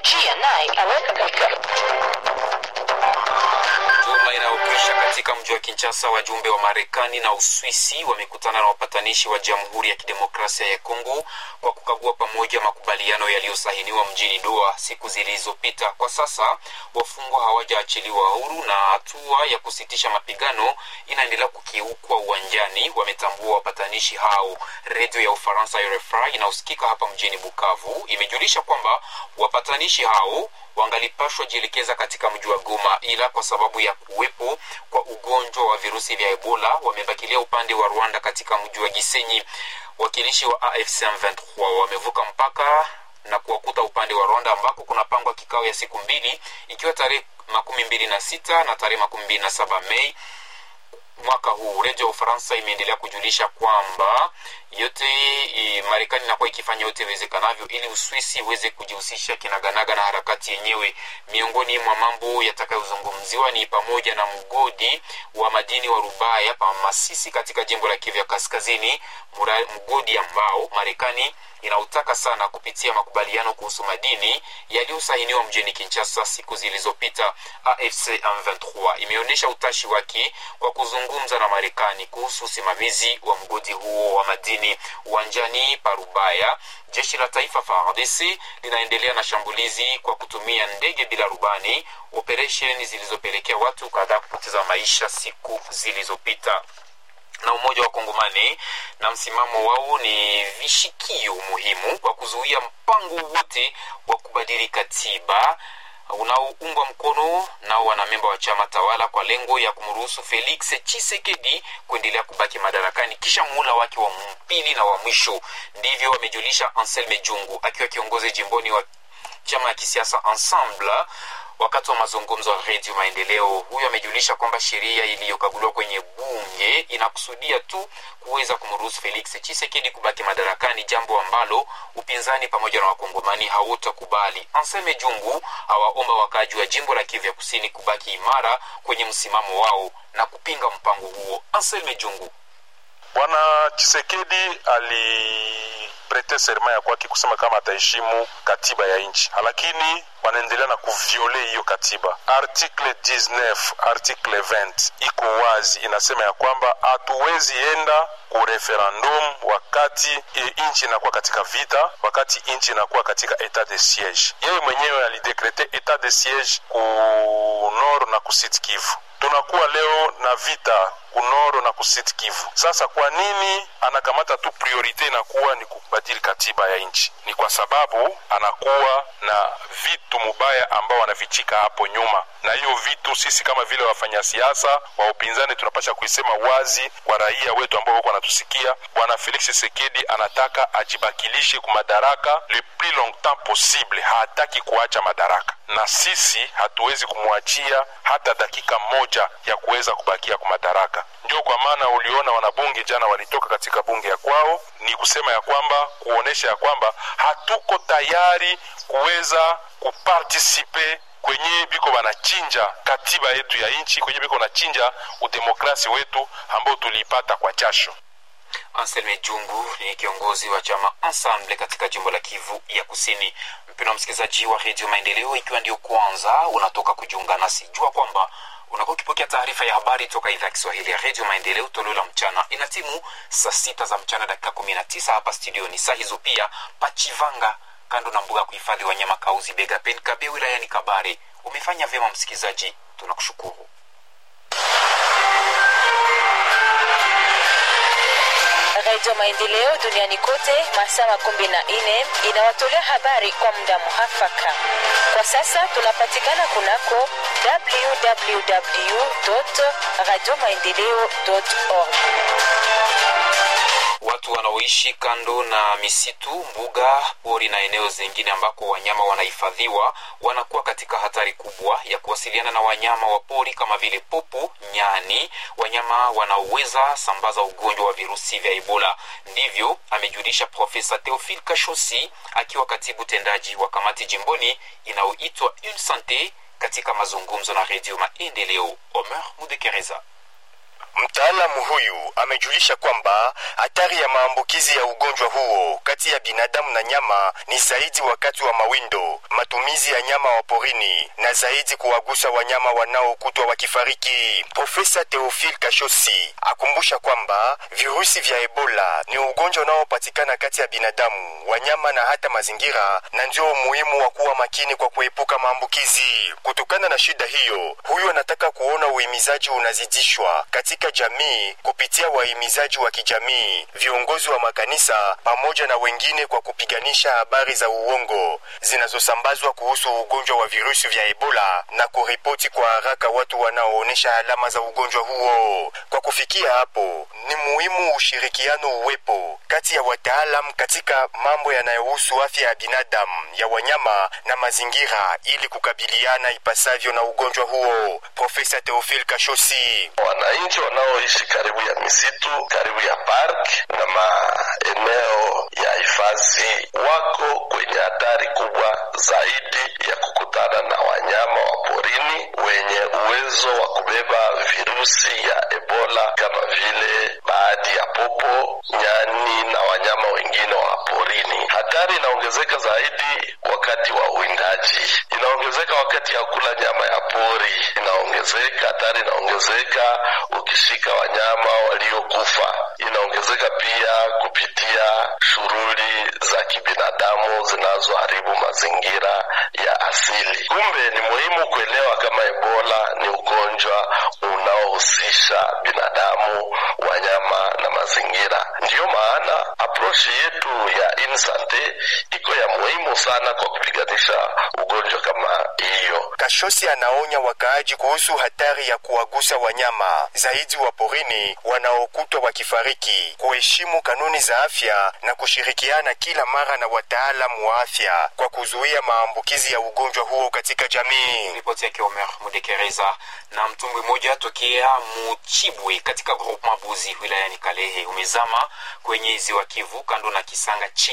Teknolojia naye aweka Juma inayokwisha katika mji wa Kinshasa, wajumbe wa Marekani na Uswisi wamekutana na wapatanishi wa Jamhuri ya Kidemokrasia ya Kongo kwa kukagua pamoja makubaliano yaliyosahiniwa mjini Doha siku zilizopita. Kwa sasa wafungwa hawajaachiliwa huru na hatua ya kusitisha mapigano inaendelea kukiukwa uwanjani, wametambua wapatanishi hao. Redio ya Ufaransa RFI inayosikika hapa mjini Bukavu imejulisha kwamba wapatanishi hao wangalipashwa jielekeza katika mji wa Goma, ila kwa sababu ya kuwepo kwa ugonjwa wa virusi vya Ebola wamebakilia upande wa Rwanda katika mji wa Gisenyi. Wakilishi wa AFC M23 wamevuka mpaka na kuwakuta upande wa Rwanda ambako kunapangwa kikao ya siku mbili ikiwa tarehe makumi mbili na sita na tarehe makumi mbili na saba Mei mwaka huu. Redio ya Ufaransa imeendelea kujulisha kwamba yote e, Marekani inakuwa ikifanya yote iwezekanavyo ili Uswisi iweze kujihusisha kinaganaga na harakati yenyewe. Miongoni mwa mambo yatakayozungumziwa ni pamoja na mgodi wa madini wa Rubaya pa Masisi katika jimbo la Kivu ya Kaskazini, mura, mgodi ambao Marekani inautaka sana kupitia makubaliano kuhusu madini yaliyosainiwa mjini Kinshasa siku zilizopita. AFC M23 imeonyesha utashi wake kwa kuzungumza na Marekani kuhusu usimamizi wa mgodi huo wa madini. Uwanjani Parubaya, jeshi la taifa FARDC linaendelea na shambulizi kwa kutumia ndege bila rubani, operesheni zilizopelekea watu kadhaa kupoteza maisha siku zilizopita na umoja wa Kongomani na msimamo wao ni vishikio muhimu kwa kuzuia mpango wote wa kubadili katiba unaoungwa mkono nao wanamemba wa chama tawala kwa lengo ya kumruhusu Felix Tshisekedi kuendelea kubaki madarakani kisha muhula wake wa pili na wa mwisho. Ndivyo wamejulisha Anselme Jungu akiwa kiongozi jimboni wa chama ya kisiasa Ensemble wakati wa mazungumzo ya redio Maendeleo. Huyo amejulisha kwamba sheria iliyokaguliwa kwenye bunge inakusudia tu kuweza kumruhusu Felix Tshisekedi kubaki madarakani, jambo ambalo upinzani pamoja na wakongomani hautakubali. Anseme Jungu awaomba wakaaji wa jimbo la Kivu ya Kusini kubaki imara kwenye msimamo wao na kupinga mpango huo. Anselme Jungu Bwana Chisekedi aliprete serma ya kwake kusema kama ataheshimu katiba ya nchi, lakini wanaendelea na kuviole hiyo katiba. Article 19 article 20 iko wazi, inasema ya kwamba hatuwezi enda ku referendum wakati e, nchi inakuwa katika vita, wakati nchi inakuwa katika etat de siege. Yeye mwenyewe alidekrete etat de siege ku nord na kusit Kivu tunakuwa leo na vita kunoro na kusit Kivu. Sasa kwa nini anakamata tu priorite inakuwa ni kubadili katiba ya nchi? Ni kwa sababu anakuwa na vitu mubaya ambao wanavichika hapo nyuma, na hiyo vitu sisi kama vile wafanya siasa wa upinzani tunapasha kuisema wazi kwa raia wetu ambao wako wanatusikia. Bwana Felix Tshisekedi anataka ajibakilishe ku madaraka le plus longtemps possible, hataki kuacha madaraka, na sisi hatuwezi kumwachia hata dakika moja ya kuweza kubakia kwa madaraka. Ndio kwa maana uliona wanabunge jana walitoka katika bunge ya kwao, ni kusema ya kwamba kuonesha ya kwamba hatuko tayari kuweza kupartisipe kwenye biko wanachinja katiba yetu ya nchi, kwenye biko wanachinja udemokrasi wetu ambao tuliipata kwa jasho. Anselme Jungu ni kiongozi wa chama Ensemble katika jimbo la Kivu ya Kusini. Mpendwa msikilizaji wa Redio Maendeleo, ikiwa ndio kwanza unatoka kujiunga nasi, jua kwamba unakuwa ukipokea taarifa ya habari toka idhaa ya Kiswahili ya Redio Maendeleo, toleo la mchana. Ina timu saa sita za mchana dakika kumi na tisa hapa studioni. Saa hizo pia Pachivanga, kando na mbuga ya kuhifadhi wanyama Kauzi Bega Pen Kabe wilayani Kabare. Umefanya vyema msikilizaji, tunakushukuru. Radio Maendeleo duniani kote masaa makumi na nne inawatolea habari kwa muda muhafaka. Kwa sasa tunapatikana kunako www radio maendeleo org. Watu wanaoishi kando na misitu, mbuga, pori na eneo zingine ambako wanyama wanahifadhiwa wanakuwa katika hatari kubwa ya kuwasiliana na wanyama wa pori kama vile popo, nyani, wanyama wanaoweza sambaza ugonjwa wa virusi vya Ebola. Ndivyo amejulisha Profesa Theophile Kashosi akiwa katibu tendaji wa kamati jimboni inayoitwa Une Sante katika mazungumzo na Redio Maendeleo. Omer Mudekereza Mtaalamu huyu amejulisha kwamba hatari ya maambukizi ya ugonjwa huo kati ya binadamu na nyama ni zaidi wakati wa mawindo, matumizi ya nyama wa porini na zaidi kuwagusa wanyama wanaokutwa wakifariki. Profesa Theophile Kashosi akumbusha kwamba virusi vya Ebola ni ugonjwa unaopatikana kati ya binadamu, wanyama na hata mazingira, na ndio umuhimu wa kuwa makini kwa kuepuka maambukizi. Kutokana na shida hiyo, huyu anataka kuona uhimizaji unazidishwa katika jamii kupitia wahimizaji wa kijamii, viongozi wa makanisa pamoja na wengine kwa kupiganisha habari za uongo zinazosambazwa kuhusu ugonjwa wa virusi vya Ebola na kuripoti kwa haraka watu wanaoonyesha alama za ugonjwa huo. Kwa kufikia hapo, ni muhimu ushirikiano uwepo kati ya wataalam katika mambo yanayohusu afya ya binadamu, ya wanyama na mazingira ili kukabiliana ipasavyo na ugonjwa huo. Profesa Theophile Kashosi wananchi wanaoishi karibu ya misitu, karibu ya park na maeneo ya hifadhi wako kwenye hatari kubwa zaidi ya kukutana na wanyama wa porini wenye uwezo wa kubeba virusi ya Ebola kama vile baadhi ya popo, nyani na wanyama wengine wa porini. Hatari inaongezeka zaidi wakati wa uwindaji, inaongezeka wakati ya kula nyama ya pori, inaongezeka hatari, inaongezeka ukishika wanyama waliokufa, inaongezeka pia kupitia shughuli za kibinadamu zinazoharibu mazingira ya asili. Kumbe ni muhimu kuelewa kama Ebola ni ugonjwa unaohusisha binadamu, wanyama na mazingira. Ndiyo maana aprochi yetu ya Insante iko ya muhimu sana kwa kupiganisha ugonjwa kama hiyo. Kashosi anaonya wakaaji kuhusu hatari ya kuwagusa wanyama zaidi wa porini wanaokutwa wakifariki, kuheshimu kanuni za afya na kushirikiana kila mara na wataalamu wa afya kwa kuzuia maambukizi ya ugonjwa huo katika jamii. Ripoti yake Omer Mudekereza. Na mtumbwi mmoja tokea Muchibwe katika groupement Buzi wilayani Kalehe umezama kwenye ziwa Kivu kando na Kisanga chini